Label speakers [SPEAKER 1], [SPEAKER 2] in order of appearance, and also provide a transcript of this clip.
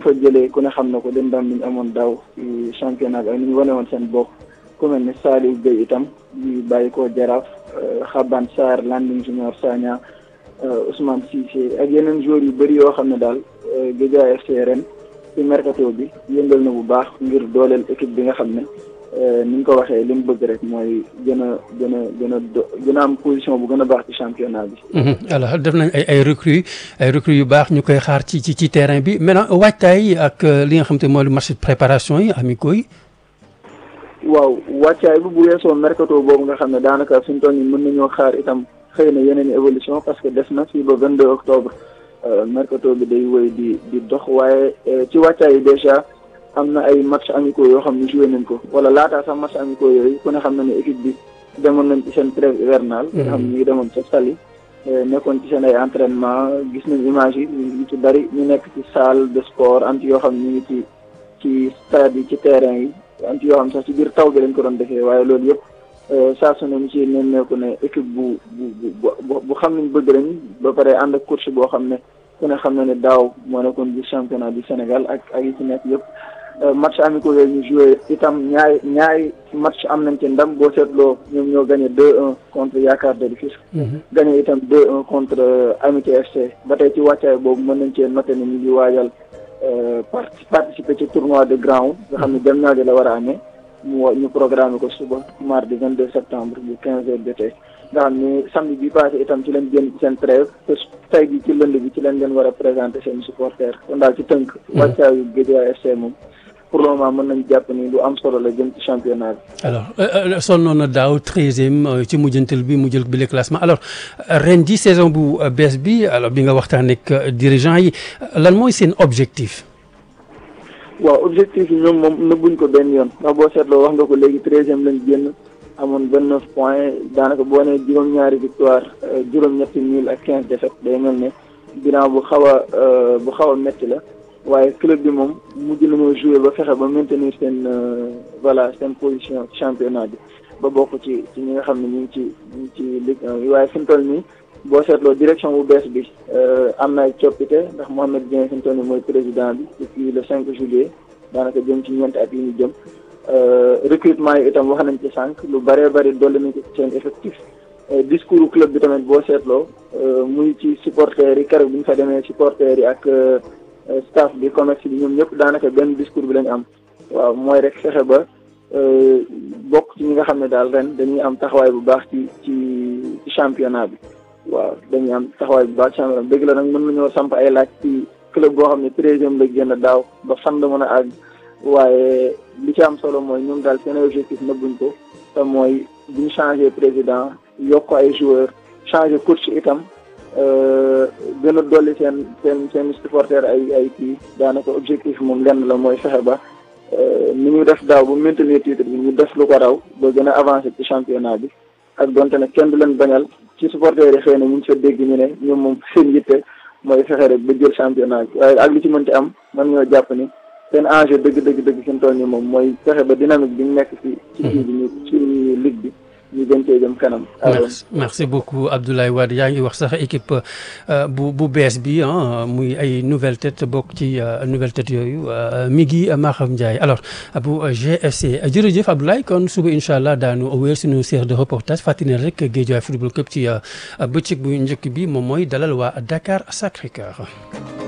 [SPEAKER 1] fa jëlee ku ne xam na ko den ndam bi ñu amoon daaw ci championnat bi ak ni ñu wane woon seen bopp ku mel ne Saliou Gueye itam di bàyyi ko Jaraaf Xaban Sarr Landing Junior Sagna Ousmane Cissé ak yeneen joueurs yu bëri yoo xam ne daal Guédiawaye FC ren ci mercato bi yëngal na bu baax ngir dooleel équipe bi nga xam ne ni ñu ko waxee li mu bëgg rek mooy gën a gën a gën a do gën a am position bu gën a baax ci championnat bi.
[SPEAKER 2] alors def nañ ay ay recrues ay recrues yu baax ñu koy xaar ci ci ci terrain bi maintenant waajtaay ak li nga xam te mooy match de préparation yi amicaux yi.
[SPEAKER 1] waaw wàccaay bi bu weesoo mercato boobu nga xam ne daanaka fi mu toll nii mën nañoo xaar itam xëy na yeneen i évolution parce que des na fii ba 22 octobre mercato bi day wéy di di dox waaye ci wàccaay yi déjà am na ay match amicaux yoo xam ne joué nañ ko wala laataa sax match amicaux yooyu ku ne xam na ne équipe bi demoon nañ ci seen trêve hivernale. nga xam ne ñu ngi demoon ca Saly nekkoon ci seen ay entraînement gis nañ image yi ñu ngi ci bari ñu nekk ci salle de sport anti yoo xam ne ñu ngi ci ci stade yi ci terrain yi. anti yoo xam sax ci biir taw bi lañ ko doon defee waaye loolu yëpp saa su ne ñu ci nemmeeku ne équipe bu bu bu bu xam nañ bëgg lañ ba pare ànd ak coach boo xam ne ku ne xam na ne daaw moo nekkoon bi championnat du Sénégal ak ak yi ci nekk yëpp match amicaux yooyu ñu joué itam ñaari ñaari match am nañ ci ndam boo seetloo ñoom ñoo gagné 2-1 contre Yaakaar de Rufisque gagné itam 2-1 contre Amitié FC ba tey ci wàccaay boobu mën nañ cee noté ne ñu ngi waajal participer ci tournoi de grand nga xam ne dem naa la war a amee mu ñu programme ko suba mardi 22 septembre bu 15 heures jotee nga xam ne samedi bi passé itam ci leen génn ci seen trêve te tey bi ci lënd bi ci leen leen war a présenter seen supporters kon daal ci tënk wàccaayu Guédiawaye FC moom pour le moment mën nañ jàpp ni lu am solo la jëm ci championnat bi
[SPEAKER 2] alors sonnoon na daaw treizième ci mujjantal bi mu jël bi le classement alors ren ji saison bu bees bi alors bi nga waxtaan ak dirigeant yi lan mooy seen objectif
[SPEAKER 1] waaw objectif yi ñoom moom nëbbuñ ko benn yoon ndax boo seetloo wax nga ko léegi treizième lañ génn amoon vingt neuf points daanaka boo nee juróom-ñaari victoire juróom-ñetti nul ak quinze défaites day mel ne bilan bu xaw a bu xaw a métti la waaye club bi moom mujj nañoo joué ba fexe ba maintenir seen voilà seen position ci championnat bi ba bokk ci ci ñi nga xam ne ñu ngi ci ñu ngi ci Ligue 1 waaye fi mu toll nii boo seetloo direction bu bees bi am na ay coppite ndax Mohamed Dieng fi mu toll nii mooy président bi depuis le 5 juillet daanaka jëm ci ñeenti at yi ñu jëm recrutement yi itam wax nañ ci sànq lu bëree bëri dolli nañ ci seen effectif discours club bi tamit boo seetloo muy ci supporters yi keroog bi ñu fa demee supporters yi ak staff bi commerce bi ñoom ñëpp daanaka benn discours bi lañu am waaw mooy rek fexe ba bokk ci ñi nga xam ne daal ren dañuy am taxawaay bu baax ci ci ci championnat bi waaw dañuy am taxawaay bu baax ci championnat bi dëgg la nag mën nañoo samp ay laaj ci club boo xam ne treizième la génn daaw ba fan la mën a àgg waaye li ci am solo mooy ñoom daal seen objectif nëbbuñ ko te mooy buñ changé président yokk ay joueurs changé coach itam gën a dolli seen seen seen supporter ay ay kii daanaka objectif moom lenn la mooy fexe ba ni ñu def daaw bu maintenir titre bi ñu def lu ko raw ba gën a avancé ci championnat bi ak donte ne kenn du leen bañal ci supporter yi xëy na ñu ngi fa dégg ñu ne ñoom moom seen yitte mooy fexe rek ba jël championnat bi waaye ak lu ci mënti am man ñoo jàpp ni seen enjeu dëgg dëgg dëgg fi mu toll nii moom mooy fexe ba dynamique bi ñu nekk ci ci kii bi ñu ci ligue bi ñu gën cee jëm kanam.
[SPEAKER 2] merci merci beaucoup Abdoulaye Wade yaa ngi wax sax équipe bu bu bees bi ah muy ay nouvelle tête bokk ci nouvelle tête yooyu mi ngi Maham Ndiaye alors bu GFC jërëjëf Abdoulaye kon suba incha allah daanu wéer suñu série de reportage fàttali rek Guédiawaye football club ci bëccëg bu njëkk bi moom mooy dalal waa Dakar Sacré-Cœur